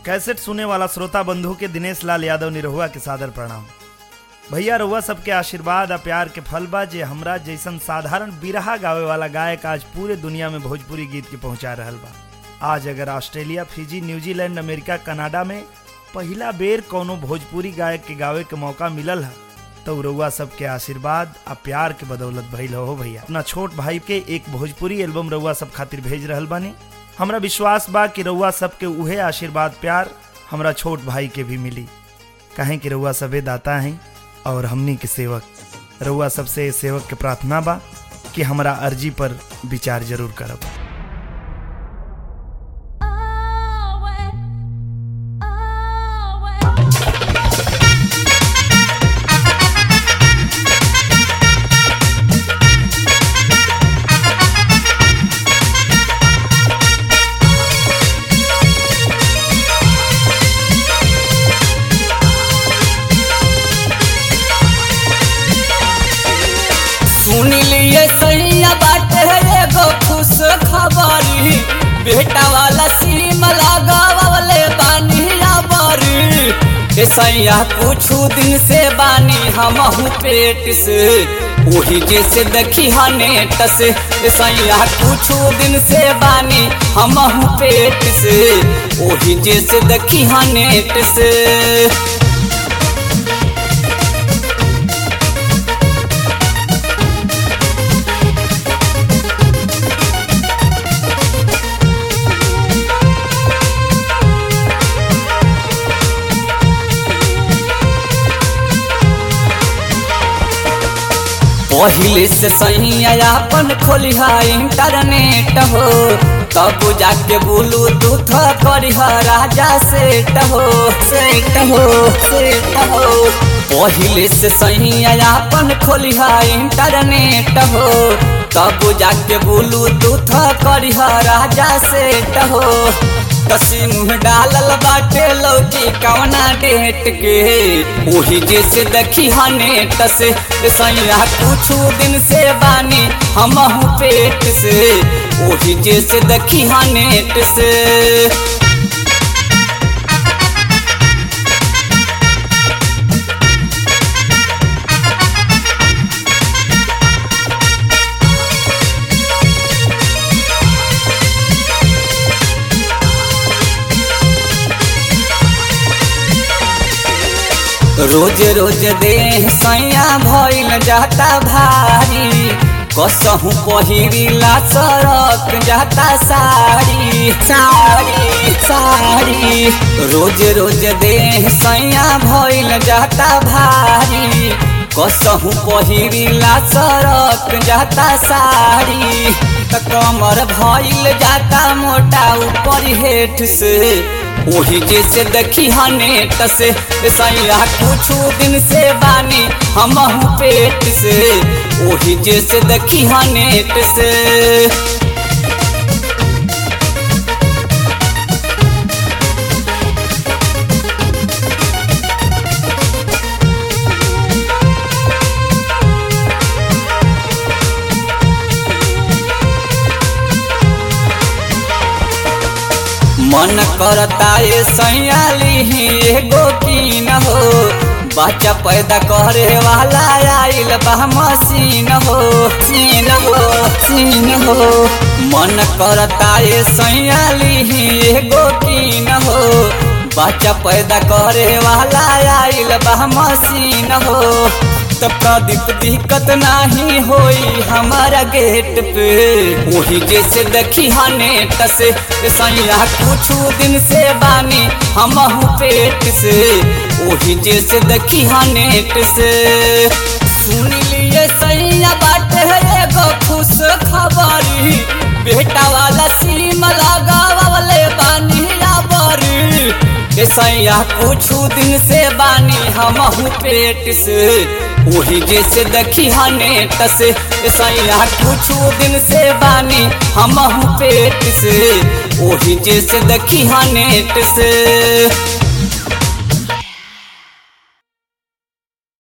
cassette सुने वाला श्रोता बंधु के दिनेश लाल यादव निरहुआ के सादर प्रणाम भैया रहुआ सबके आशीर्वाद आ प्यार के फल बा जे हमरा जैसन साधारण बिरहा गावे वाला गायक आज पूरे दुनिया में भोजपुरी गीत के पहुंचा रहल बा आज अगर Australia Fiji New Zealand America Canada में पहिला बेर कोनो भोजपुरी गायक के गावे के मौका मिलल है तो रउआ सबके आशीर्वाद आ प्यार के बदौलत भइल हो भैया अपना छोट भाई के एक भोजपुरी एल्बम रउआ सब खातिर भेज रहल बानी हमरा विश्वास बा कि रउआ सबके उहे आशीर्वाद प्यार हमरा छोट भाई के भी मिली कहें कि रउआ सबे दाता हैं और हमनी के सेवक रउआ सबसे सेवक के प्रार्थना बा कि हमरा अर्जी पर विचार जरूर करब सुन लिए सैया बाटे एगो खुश खबरी बेटा वाला सीम लगावले बानी बरी ए सैया कुछ दिन से बानी हमहू पेट से ओही जैसे देखी हा नेट से ए सैया कुछ दिन से बानी हमहू पेट से ओही जैसे देखी हा नेट से पहिले से सही अपन खोलिहा इंटरनेट हो तब जाके बोलू दूथ करिहा राजा सेट हो सेट हो सेट हो पहिले से सही अपन खोलिहा इंटरनेट हो तब जाके बोलू दूथ करिहा राजा सेट हो कसी मुँह डालल बाटे लौकी कवना डेट के ओही जैसे देखी हा नेट से सैया कुछ दिन से बानी हमहू पेट से ओही जैसे देखी हा नेट से रोज रोज देह सैया भइल जाता भारी कसहू पहिरीला सरक जाता साड़ी साड़ी साड़ी रोज रोज देह सैया भइल जाता भारी कसहू पहिरीला सरक जाता साड़ी त कमर भइल जाता मोटा ऊपर हेठ से ओही जैसे देखी हा नेट से सैया कुछ दिन से बानी हमहू पेट से ओही जैसे देखी हा नेट से मन करता ये सैयाली एगो कीन हो बच्चा पैदा करे वाला आइल बा मशीन हो सीन हो सीन हो मन करता ये सैयाली एगो कीन हो बच्चा पैदा करे वाला आइल बा मशीन हो तो प्रदीप दिक्कत नहीं होई हमारा गेट पे वही जैसे देखी हा नेट से सैया कुछ दिन से बानी हमहू पेट से वही जैसे देखी हा नेट से सुन लिए सैया बाटे एगो खुश खबरी बेटा वाला सीम लगावले बानी बरी ए सैया कुछ दिन से बानी हमहू पेट से वही जैसे देखी हा नेट से ए सैया कुछ दिन से बानी हमहू पेट से वही जैसे देखी हा नेट से